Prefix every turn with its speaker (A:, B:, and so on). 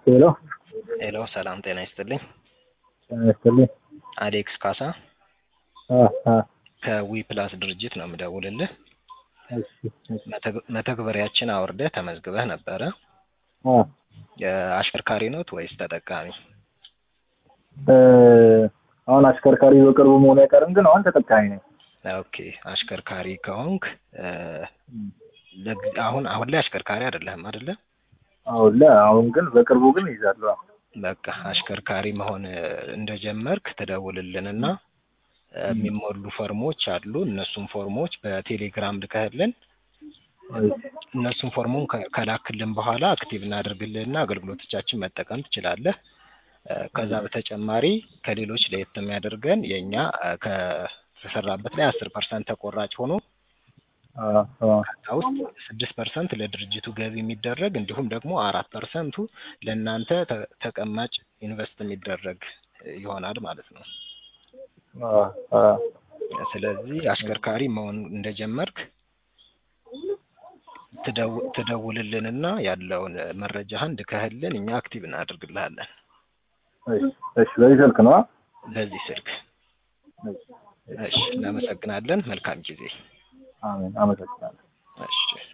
A: ሄሎ
B: ሄሎ ሰላም ጤና ይስጥልኝ።
A: ጤና ይስጥልኝ።
B: አሌክስ ካሳ
A: አ አ
B: ከዊ ፕላስ ድርጅት ነው የምደውልልህ።
A: እሺ እሺ
B: መተግ- መተግበሪያችን አውርደህ ተመዝግበህ ነበረ።
A: አ
B: አሽከርካሪ ኖት ወይስ ተጠቃሚ?
A: እ አሁን አሽከርካሪ በቅርቡ መሆኑ አይቀርም፣ ግን አሁን ተጠቃሚ ነኝ።
B: ኦኬ አሽከርካሪ ከሆንክ እ ለጊዜ- አሁን አሁን ላይ አሽከርካሪ አይደለህም አይደለ?
A: አሁን ላይ አሁን ግን በቅርቡ ግን ይዛለሁ።
B: በቃ አሽከርካሪ መሆን እ እንደጀመርክ ትደውልልንና እ የሚሞሉ ፎርሞች አሉ። እነሱን ፎርሞች በቴሌግራም ልከህልን እነሱን ፎርሙን ከ- ከላክልን በኋላ አክቲቭ እናደርግልህና አገልግሎቶቻችን መጠቀም ትችላለህ። እ ከዛ በተጨማሪ ከሌሎች ለየት የሚያደርገን የእኛ እ ከተሰራበት ላይ አስር ፐርሰንት ተቆራጭ ሆኖ
A: አ አ
B: ከዛ ውስጥ ስድስት ፐርሰንት ለድርጅቱ ገቢ የሚደረግ እንዲሁም ደግሞ አራት ፐርሰንቱ ለእናንተ ተ- ተቀማጭ ኢንቨስት የሚደረግ ይሆናል ማለት ነው።
A: አ አ
B: ስለዚህ አሽከርካሪ መሆን እንደጀመርክ ትደው- ትደውልልንና ያለውን መረጃህን ልከህልን እኛ አክቲቭ እናደርግልሃለን
A: እሺ እሺ በዚህ ስልክ ነው?
B: በዚህ ስልክ።
A: እሺ
B: እሺ እናመሰግናለን። መልካም ጊዜ።
A: አሜን። አመሰግናለሁ።
B: እሺ